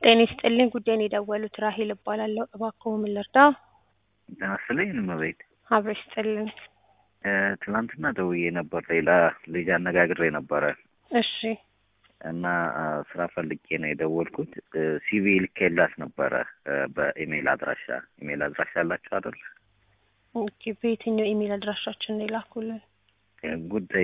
ጤና ይስጥልኝ ጉዳይን የደወሉት ራሄል እባላለሁ። እባክዎ ምን ልርዳ? ጤና ይስጥልኝ እመቤት። አብሮ ይስጥልኝ። እ ትናንትና ደውዬ ነበር፣ ሌላ ልጅ አነጋግሬ ነበረ እሺ እና አ፣ ስራ ፈልጌ ነው የደወልኩት። እ ሲቪ ልኬላት ነበረ እ በኢሜይል አድራሻ። ኢሜይል አድራሻ አላችሁ አይደል? ኦኬ። በየትኛው ኢሜል አድራሻችን ነው የላኩልን? እ ጉዳይ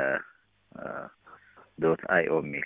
ዶት አይኦ የሚል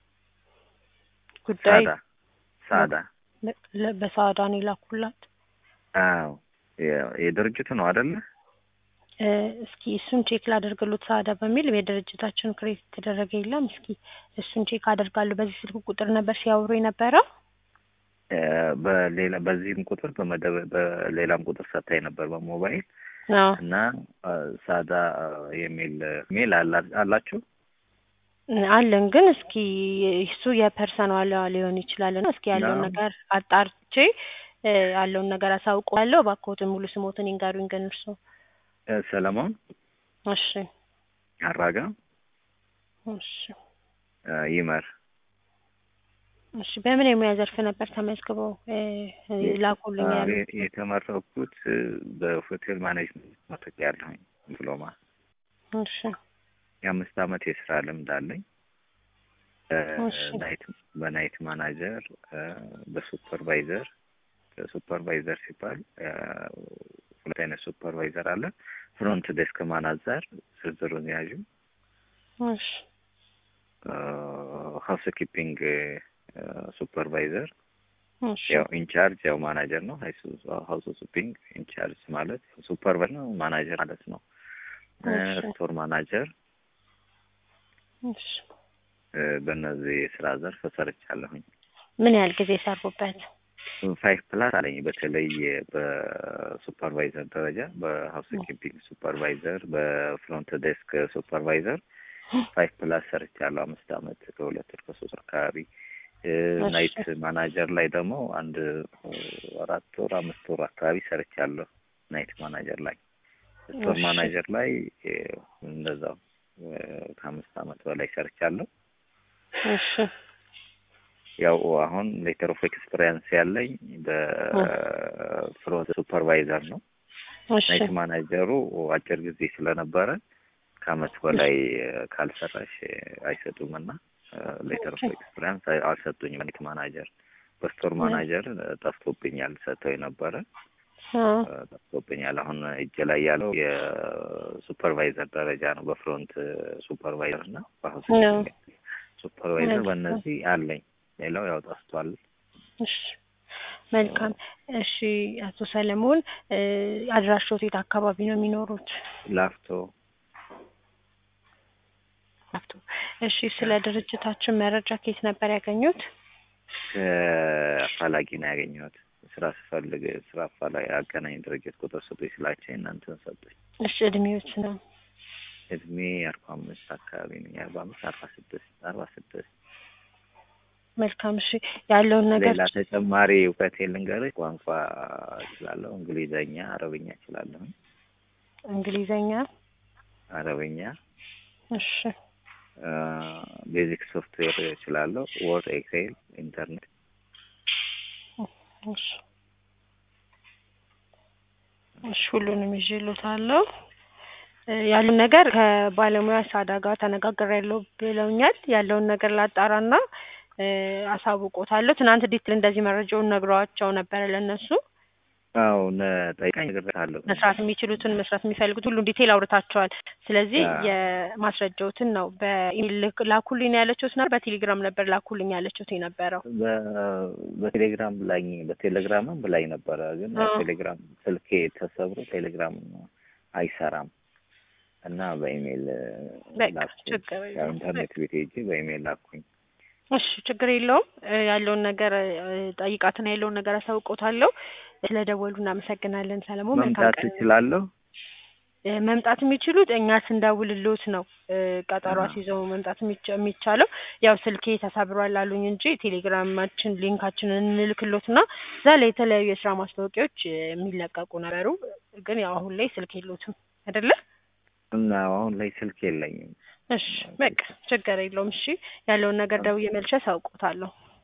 ጉዳይ ሳዳ ሳዳ። ለ- በሳዳ ነው የላኩላት። አዎ የ- የድርጅቱ ነው አይደለ? እ እስኪ እሱን ቼክ ላደርግሎት ሳዳ በሚል የድርጅታችን ክሬት የተደረገ የለም። እስኪ እሱን ቼክ አደርጋለሁ። በዚህ ስልክ ቁጥር ነበር ሲያወሩ የነበረው። እ በሌላ በዚህም ቁጥር በመደበ በሌላም ቁጥር ሰታኝ ነበር በሞባይል አዎ እና አ፣ ሳዳ የሚል ሜል አላ- አላችሁ? አለን ግን እስኪ እሱ የፐርሰናል ሊሆን ይችላል እና እስኪ ያለውን አዎ። ነገር አጣርቼ እ ያለውን ነገር አሳውቀዋለሁ። እባክዎትን ሙሉ ስሞትን ይንገሩኝ ግን እርስዎ። እ ሰለሞን እሺ አራጋ እሺ እ ይመር እሺ በምን የሙያ ዘርፍ ነበር ተመዝግበው እ ላኩልኝ አ፣ ያሉት? የ- የተመረኩት እ በሆቴል ማኔጅመንት መረቅ ያለሁኝ ዲፕሎማ እሺ የአምስት አመት የስራ ልምድ አለኝ። እ እሺ። ናይት በናይት ማናጀር እ በሱፐርቫይዘር ሱፐርቫይዘር ሲባል እ ሁለት አይነት ሱፐርቫይዘር አለ። ፍሮንት ዴስክ ማናጀር ዝርዝሩን ያዡ። እሺ ሀውስ ኪፒንግ ሱፐርቫይዘር እሺ ያው ኢንቻርጅ ያው ማናጀር ነው። ሀውስ ኪፒንግ ኢንቻርጅ ማለት ሱፐርቫይዘር ነው፣ ማናጀር ማለት ነው። እ እሺ። ስቶር ማናጀር እሺ እ በእነዚህ የስራ ዘርፍ ሰርቻለሁኝ። ምን ያህል ጊዜ ሰሩበት? ፋይቭ ፕላስ አለኝ። በተለይ በሱፐርቫይዘር ደረጃ በሀውስ ኪፒንግ ሱፐርቫይዘር፣ በፍሮንት ዴስክ ሱፐርቫይዘር ፋይቭ ፕላስ ሰርቻለሁ። አምስት አመት ከሁለት ወር ከሶስት ወር አካባቢ እ እሺ። ናይት ማናጀር ላይ ደግሞ አንድ እ አራት ወር አምስት ወር አካባቢ ሰርቻለሁ። ናይት ማናጀር ላይ ስቶር እሺ። ማናጀር ላይ እ እንደዛው እ ከአምስት አመት በላይ ሰርቻለሁ። እሺ ያው አሁን ሌተር ኦፍ ኤክስፒሪየንስ ያለኝ በፍሮንት ሱፐርቫይዘር ነው። እሺ ናይት ማናጀሩ አጭር ጊዜ ስለነበረ ከአመት በላይ እ ካልሰራሽ እ አይሰጡም እና ሌተር ኦፍ ኤክስፒሪየንስ አልሰጡኝም። ናይት ማናጀር በስቶር ማናጀር እ ጠፍቶብኛል። ሰጥተው የነበረ አ እ ጠፍቶብኛል። አሁን እጅ ላይ ያለው የሱፐርቫይዘር ደረጃ ነው። በፍሮንት ሱፐርቫይዘር እና በሀውስ ነው። ሱፐርቫይዘር መልካም። በእነዚህ አለኝ። ሌላው ያው ጠፍቷል። እሺ መልካም። እሺ አቶ ሰለሞን እ አድራሾት የት አካባቢ ነው የሚኖሩት? ላፍቶ ላፍቶ። እሺ ስለ ድርጅታችን መረጃ ከየት ነበር ያገኙት? ከአፋላጊ ነው ያገኘሁት። ስራ ስፈልግ ስራ አፋላጊ አገናኝ ድርጅት ቁጥር ስጡኝ ስላቸው እናንተን ሰጡኝ። እሺ እድሜዎት ነው? እድሜ አርባ አምስት አካባቢ ነኝ። አርባ አምስት አርባ ስድስት አርባ ስድስት መልካም። እሺ ያለውን ነገር ሌላ ተጨማሪ እውቀት ልንገርህ። ቋንቋ እችላለሁ። እንግሊዘኛ፣ አረብኛ እችላለሁ። እንግሊዘኛ። አረብኛ፣ እሺ ቤዚክ ሶፍትዌር እችላለሁ። ወርድ፣ ኤክሴል፣ ኢንተርኔት እሺ እሺ ሁሉንም ይዤልዎታለሁ። እ ያለውን ነገር ከባለሙያ ሳዳ ጋር ተነጋግሬያለሁ ብለውኛል። ያለውን ነገር ላጣራና እ አሳውቆታለሁ። ትናንት ዲቴል እንደዚህ መረጃውን ነግረዋቸው ነበረ ለእነሱ አዎ ጠይቃኝ እነግርሃለሁ። መስራት የሚችሉትን መስራት የሚፈልጉት ሁሉ ዲቴል አውርታቸዋል። ስለዚህ አዎ። የማስረጃዎትን ነው በኢሜል ልክ- ላኩልኝ ያለችሁት ነበር። በቴሌግራም ነበር ላኩልኝ ያለችሁት የነበረው። በ- በቴሌግራም ብላኝ በቴሌግራምም ብላኝ ነበረ፣ ግን አዎ። ቴሌግራም ስልኬ ተሰብሮ ቴሌግራም አይሰራም እና በኢሜይል በቃ ላኩኝ። ችግር ያው የለውም። ኢንተርኔት ቤት ሄጄ በኢሜይል ላኩኝ። እሺ ችግር የለውም። እ ያለውን ነገር እ ጠይቃትና ያለውን ነገር አሳውቆታለሁ። ስለደወሉ እናመሰግናለን ሰለሞን። መልካም መምጣት ቀን። እችላለሁ? እ መምጣት የሚችሉት እኛ ስንደውልልዎት ነው። እ ቀጠሮ አዎ። አስይዘው መምጣት የሚቻ- የሚቻለው ያው ስልኬ ተሰብሯል አሉኝ እንጂ ቴሌግራማችን ሊንካችንን እንልክሎትና እዛ ላይ የተለያዩ የስራ ማስታወቂያዎች እ የሚለቀቁ ነበሩ። ግን ያው አሁን ላይ ስልክ የለዎትም አይደለ? እና አሁን ላይ ስልክ የለኝም። እሺ በቃ ችግር የለውም። እሺ ያለውን ነገር ደውዬ መልሼ አሳውቅዎታለሁ።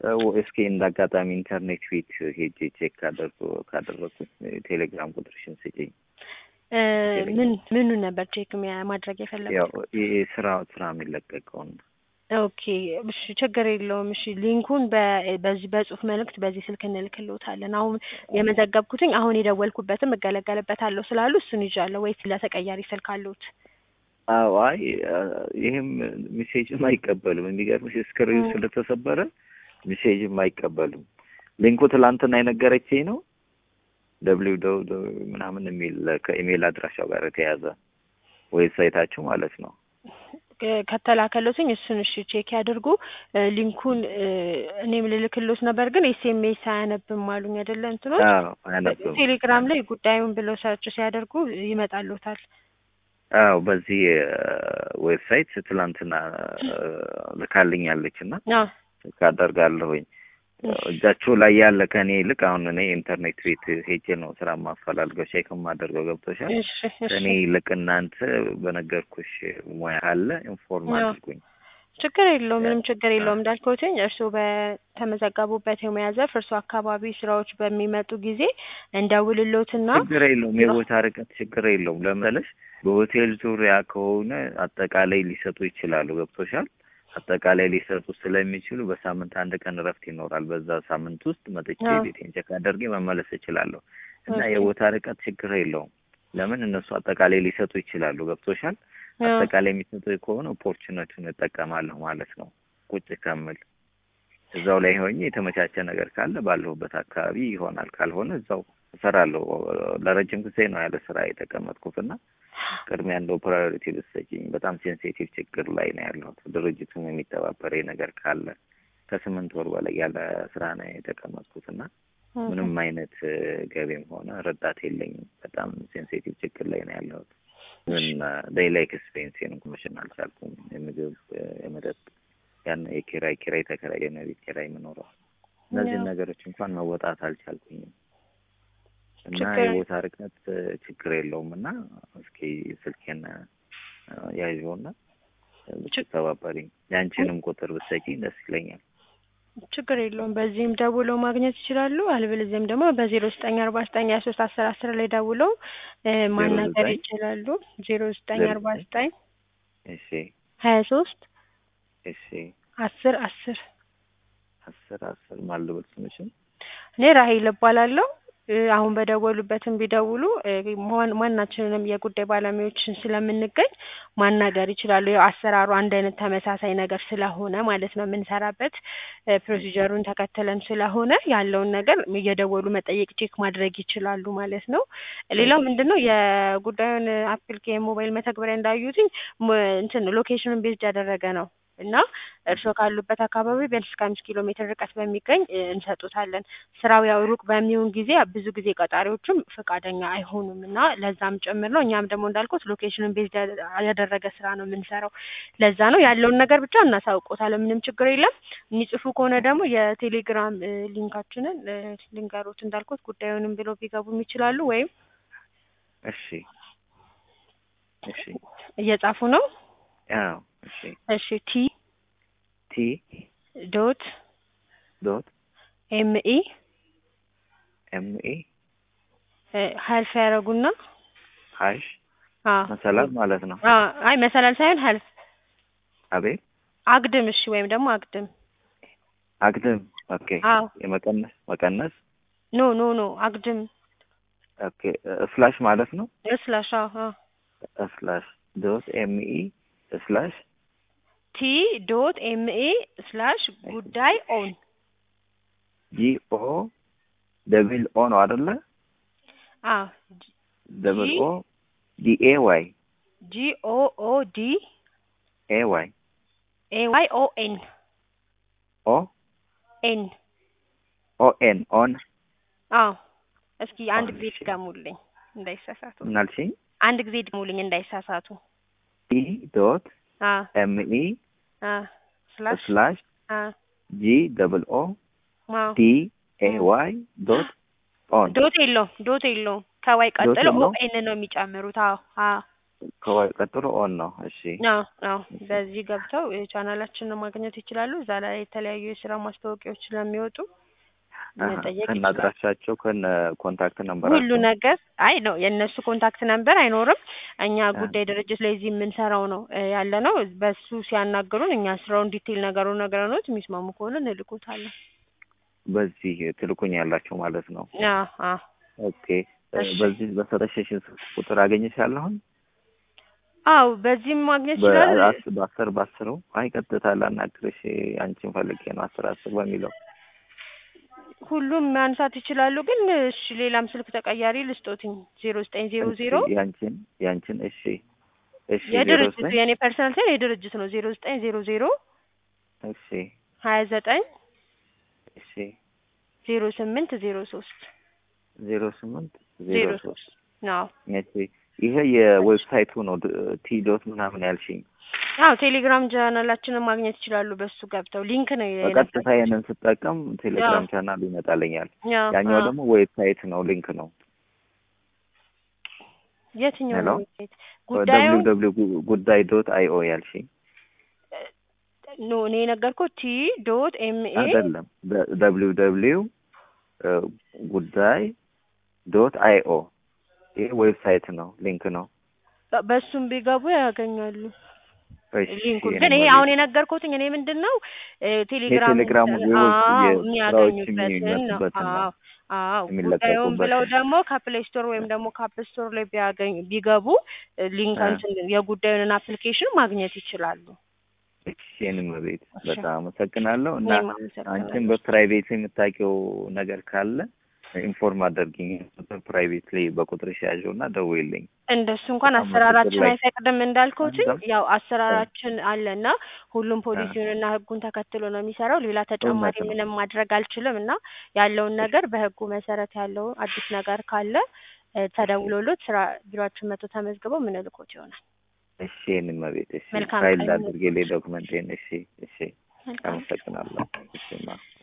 እስኪ እንደ አጋጣሚ ኢንተርኔት ፊት ሄጄ ቼክ ካደርጉ ካደረኩት ቴሌግራም ቁጥርሽን ስጪኝ። እ ምን ምኑን ነበር ቼክ የሚያ- ማድረግ የፈለጉት? ያው ይሄ ስራ ስራ የሚለቀቀውን ኦኬ እሺ፣ ችግር የለውም። እሺ ሊንኩን በ- በዚህ በጽሁፍ መልእክት በዚህ ስልክ እንልክልዎታለን። አሁን የመዘገብኩትኝ አሁን የደወልኩበትም እገለገልበታለሁ ስላሉ እሱን ይዣለሁ። ወይስ ለተቀያሪ ስልክ አለዎት? አዎ አይ ይህም ሜሴጅም አይቀበልም። የሚገርምሽ ስክሪኑ እ። ስለተሰበረ ሜሴጅም አይቀበልም። ሊንኩ ትላንትና የነገረችኝ ነው ደብሊው ደው ምናምን የሚል ከኢሜል አድራሻው ጋር የተያዘ ዌብሳይታችሁ ማለት ነው። ከ- ከተላከሎትኝ እሱን እሺ ቼክ ያድርጉ። እ ሊንኩን እ እኔም ልልክሎት ነበር ግን ኤስኤምኤስ አያነብም አሉኝ አይደለ እንትኖች አዎ አያነብም። ቴሌግራም ላይ ጉዳዩን ብለው ሰርች ሲያደርጉ ይመጣልዎታል። አዎ በዚህ ዌብሳይት ትላንትና ልካልኛለች እና አዎ ካደርጋለሁኝ እጃችሁ ላይ ያለ ከእኔ ይልቅ አሁን እኔ ኢንተርኔት ቤት ሄጄ ነው ስራ ማፈላልገው ቼክ የማደርገው ገብቶሻል። እሺ እሺ ከእኔ ይልቅ እናንተ በነገርኩሽ ሙያ ካለ ኢንፎርም አዎ። አድርጉኝ። ችግር የለውም፣ ምንም ችግር የለውም። እንዳልኩትኝ እርስዎ በተመዘገቡበት የሙያ ዘርፍ እርስዎ አካባቢ ስራዎች በሚመጡ ጊዜ እንደውልሎትና ችግር የለውም። የቦታ ርቀት ችግር የለውም። ለመለሽ በሆቴል ዙሪያ ከሆነ አጠቃላይ ሊሰጡ ይችላሉ። ገብቶሻል። አጠቃላይ ሊሰጡ ስለሚችሉ በሳምንት አንድ ቀን እረፍት ይኖራል። በዛ ሳምንት ውስጥ መጥቼ አዎ። ቤቴን ቼክ አድርጌ መመለስ እችላለሁ እና ኦኬ። የቦታ ርቀት ችግር የለውም። ለምን እነሱ አጠቃላይ ሊሰጡ ይችላሉ። ገብቶሻል። አዎ። አጠቃላይ የሚሰጡ ከሆነ ኦፖርቹኒቲውን እጠቀማለሁ ማለት ነው። ቁጭ ከምል እዛው ላይ ሆኜ የተመቻቸ ነገር ካለ ባለሁበት አካባቢ ይሆናል። ካልሆነ እዛው እሰራለሁ። ለረጅም ጊዜ ነው ያለ ስራ የተቀመጥኩት እና ቅድሚያ እንደው ፕራዮሪቲ ብትሰጪኝ። በጣም ሴንሲቲቭ ችግር ላይ ነው ያለሁት። ድርጅቱም የሚተባበረኝ ነገር ካለ ከስምንት ወር በላይ ያለ ስራ ነው የተቀመጥኩት እና ምንም አይነት እ፣ ገቢም ሆነ ረዳት የለኝም። በጣም ሴንሲቲቭ ችግር ላይ ነው ያለሁት። ምን ሌላ ኤክስፔንሴን ኮሚሽን አልቻልኩም። የምግብ እ፣ የመጠጥ ያን የኪራይ ኪራይ ተከራይ የቤት ኪራይ የምኖረው እነዚህን ያው። ነገሮች እንኳን መወጣት አልቻልኩኝም እና ችግር የቦታ ርቀት እ፣ ችግር የለውም እና እስኪ ስልኬን እ፣ ያዥውና ብትተባበሪኝ የአንቺንም ቁጥር ብትሰጪኝ ደስ ይለኛል። ችግር የለውም። በዚህም ደውለው ማግኘት ይችላሉ። አልበለዚያም ደግሞ በዜሮ ዘጠኝ አርባ ዘጠኝ ሀያ ሶስት አስር አስር ላይ ደውለው እ፣ ማናገር ዘጠኝ ይችላሉ። ዜሮ ዘጠኝ ዜሮ አርባ ዘጠኝ ዘጠኝ እሺ ሀያ ሶስት እሺ አስር አስር አስር አስር ማልበል ስምሽን እኔ ራሄል እባላለሁ። እ፣ አሁን በደወሉበትም ቢደውሉ እ፣ ማን- ማናችንንም የጉዳይ ባለሙያዎችን ስለምንገኝ ማናገር ይችላሉ። ያው አሰራሩ አንድ አይነት ተመሳሳይ ነገር ስለሆነ ማለት ነው የምንሰራበት እ፣ ፕሮሲጀሩን ተከትለን ስለሆነ ያለውን ነገር እየደወሉ መጠየቅ ቼክ ማድረግ ይችላሉ ማለት ነው። ሌላው ምንድን ነው የጉዳዩን አፕሊኬ የሞባይል መተግበሪያ እንዳዩትኝ ሞ- እንትን ሎኬሽኑን ቤዝድ ያደረገ ነው እና እርስዎ ካሉበት አካባቢ ቢያንስ እስከ አምስት ኪሎ ሜትር ርቀት በሚገኝ እ፣ እንሰጡታለን። ስራው ያው ሩቅ በሚሆን ጊዜ ብዙ ጊዜ ቀጣሪዎቹም ፈቃደኛ አይሆኑም እና ለዛም ጭምር ነው። እኛም ደግሞ እንዳልኩት ሎኬሽኑን ቤዝ ያደረገ ስራ ነው የምንሰራው። ለዛ ነው ያለውን ነገር ብቻ እናሳውቆታለን። ምንም ችግር የለም። የሚጽፉ ከሆነ ደግሞ የቴሌግራም እ፣ ሊንካችንን እ፣ ልንገሮት እንዳልኩት ጉዳዩንም ብለው ቢገቡም ይችላሉ። ወይም እሺ እሺ እየጻፉ ነው። አዎ እሺ እሺ ቲ ቲ ዶት ዶት ኤምኢ ኤም ኤ ሀልፍ ያደረጉና ሀሽ አ መሰላል ማለት ነው። አ አይ መሰላል ሳይሆን ሀልፍ አቤት አግድም። እሺ ወይም ደግሞ አግድም። አግድም ኦኬ። አዎ የመቀነስ መቀነስ ኖ ኖ ኖ አግድም ኦኬ። ስላሽ ማለት ነው። ስላሽ አዎ ስላሽ ዶት ኤም ኢ ስላሽ ቲ ዶት ኤምኤ ስላሽ ጉዳይ ኦን ጂ ኦ ደብል ኦ ነው አይደለ? አ ደብል ኦ ዲ ኤ ዋይ ጂ ኦ ኦ ዲ ኤ ዋይ ኤ ዋይ ኦ ኤን ኦ ኤን ኦ ኤን ኦን አዎ እስኪ አንድ ኦን፣ ጊዜ እሺ። ድገሙልኝ እንዳይሳሳቱ። ምናልሽኝ? አንድ ጊዜ ድገሙልኝ እንዳይሳሳቱ። ኢ ዶት አ ኤም ኢ አ ስላሽ ስላሽ አ ጂ ደብል ኦ አዎ ዲ ኤ ዋይ ዶት ኦን ዶት የለውም ዶት የለውም። ከዋይ ቀጥሎ ኦ የለውም? ኤን ነው የሚጨምሩት። አዎ አዎ ከዋይ ቀጥሎ ኦን ነው። እሺ አዎ አዎ በዚህ ገብተው ቻናላችንን ማግኘት ይችላሉ። እዛ ላይ የተለያዩ የስራ ማስታወቂያዎች ስለሚወጡ መጠየቅ ከነ ይችላሉ። አድራሻቸው ከነ ኮንታክት ሁሉ ነምበራቸው ነገር አይ ነው የእነሱ ኮንታክት ነምበር አይኖርም። እኛ አ። ጉዳይ ድርጅት ላይ እዚህ የምንሰራው ነው እ ያለ ነው። በሱ ሲያናግሩን እኛ ስራውን ዲቴል ነገሩን ነግረኖት የሚስማሙ ከሆነ እንልኩታለን። በዚህ ትልኩኝ ያላቸው ማለት ነው። አዎ አዎ ኦኬ እ እሺ። በዚህ በሰጠሽኝ ስልክ ቁጥር አገኘሻለሁኝ አዎ በዚህም ማግኘት ይችላል። በአስ- በአስር በአስሩ አይ ቀጥታ ላናግርሽ አንቺን ፈልጌ ነው አስር አስር በሚለው ሁሉም ማንሳት ይችላሉ። ግን እሺ ሌላም ስልክ ተቀያሪ ልስጦትኝ ዜሮ ዘጠኝ ዜሮ እሺ፣ ዜሮ ያንቺን ያንቺን እሺ እሺ ዜሮ የድርጅቱ ዘጠኝ የእኔ ፐርሰናል ሳይሆን የድርጅት ነው። ዜሮ ዘጠኝ ዜሮ ዜሮ እሺ ሀያ ዘጠኝ እሺ ዜሮ ስምንት ዜሮ ሶስት ዜሮ ስምንት ዜሮ ዜሮ ሶስት ሶስት ነው። እሺ ይሄ የዌብሳይቱ ነው ቲ ዶት ምናምን ያልሽኝ አዎ ቴሌግራም ቻናላችንን ማግኘት ይችላሉ። በሱ ገብተው ሊንክ ነው በቀጥታ ይሄንን ስጠቀም ቴሌግራም አዎ። ቻናል ይመጣልኛል አዎ፣ ያኛው አዎ። ደግሞ ዌብሳይት ነው ሊንክ ነው የትኛው ሄሎ? ነው ዌብሳይት? ጉዳዩ ደብሊው ደብሊው ጉዳይ ዶት አይ ኦ ያልሽኝ ኖ እኔ የነገርኩት ቲ ዶት ኤም ኤ አይደለም ደብሊው ደብሊው ጉዳይ ዶት አይ ኦ ይሄ ዌብሳይት ነው ሊንክ ነው በሱም ቢገቡ ያገኛሉ እሺ ሊንኩን። የኔ ግን ይሄ መቤት። አሁን የነገርኩትኝ እኔ ምንድን ነው እ ቴሌግራም የቴሌግራሙ የውስጥ አዎ የስራዎች የሚያገኙበትን ነው። የሚመጡበትን ነው አዎ አዎ ጉዳዩን የሚለቀቁበትን። ብለው ደግሞ ከፕሌይ ስቶር ወይም ደግሞ ከአፕ ስቶር ላይ ቢያገኝ ቢገቡ እ ሊንክ አ። እንትን የጉዳዩን አፕሊኬሽን ማግኘት ይችላሉ። እሺ የኔ መቤት እሺ። በጣም አመሰግናለሁ እና እኔም አመሰግናለሁ። አንቺም በፕራይቬት የምታውቂው ነገር ካለ ኢንፎርም አደርግኝ ፕራይቬት ላይ በቁጥርሽ ያዥው እና ደውይልኝ እንደሱ እንኳን በጣም አሰራራችን በችግር ላይ- አይፈቅድም እንዳልኩትኝ አንተም? ያው አሰራራችን አለና ሁሉም ፖሊሲውንና ሕጉን ተከትሎ ነው የሚሰራው። ሌላ ተጨማሪ እውነት ነው። ምንም ማድረግ አልችልም እና ያለውን ነገር በሕጉ መሰረት ያለው አዲስ ነገር ካለ እ ተደውሎሎት ስራ ቢሮአችን መጥቶ ተመዝግበው ምንልኮት ይሆናል። እሺ የኔ መቤት እሺ መልካም ፋይል ቀን አድርጌልኝ ዶክመንቴን እሺ እሺ መልካም አመሰግናለሁ እሺ ማ